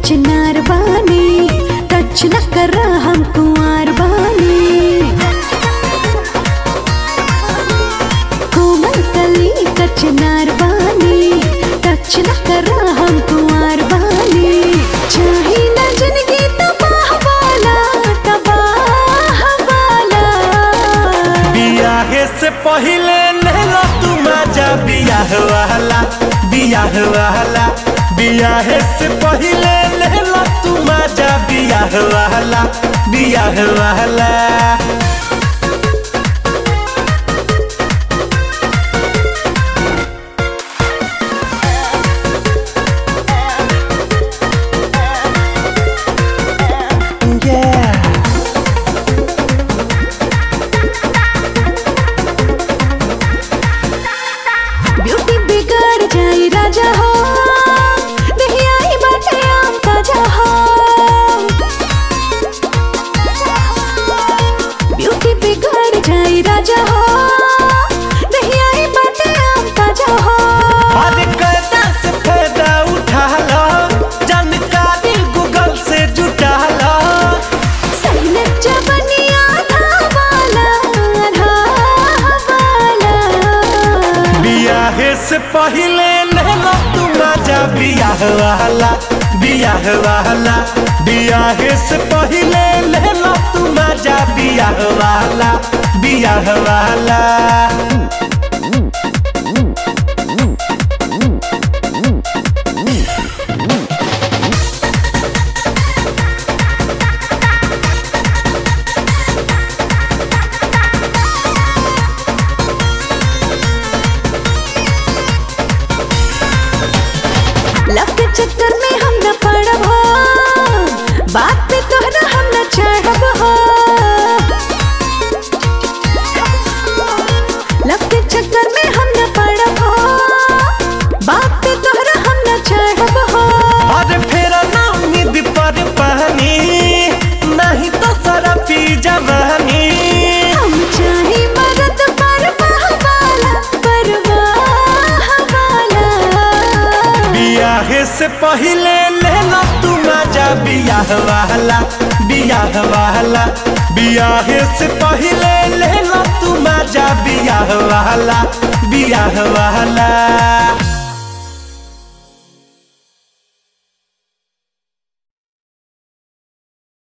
कचनार बानी टच न कर हम कुंवार बानी कोमल कली कचनार बानी टच न कर हम कुंवार बानी चाहे न जिंदगी तबाह वाला तबाह वाला बियाहे से पहिले नहला तू मजा बियाह वाला बियाह वाला बियाहे से पहिले नहला तू मजा बियाह वाला बियाह वाला Yeah. ब्यूटी बिगड़ जाई राजा हो दहियाई बाटे आम ताजा हो ब्यूटी बिगड़ जाई राजा हो दहियाई बाटे आम ताजा हो अरे कैदा से फायदा उठा लो जानकारी गूगल से जुटा लो सैन जबनिया था वाला था वाला बियाहे से पहिले नहला तू मजा बियाह वाला बियाह वाला बियाहे से पहिले नहला तू मजा बियाह वाला बियाह वाला लव के चक्कर में हम न पड़ब हो बात पे तोहरा हम न चढ़ब हो लव के चक्कर में हम न पड़ब हो बात पे तोहरा हम न चढ़ब हो अरे फेरा ना उम्मीद पर पानी नहीं तो सारा पी जवानी हम चाहे मरद परवाह वाला परवाह वाला बियाहे से पहिले लेला तू मजा बियाह वाला बियाह वाला बियाहे से पहिले लेला तू मजा बियाह वाला बियाह वाला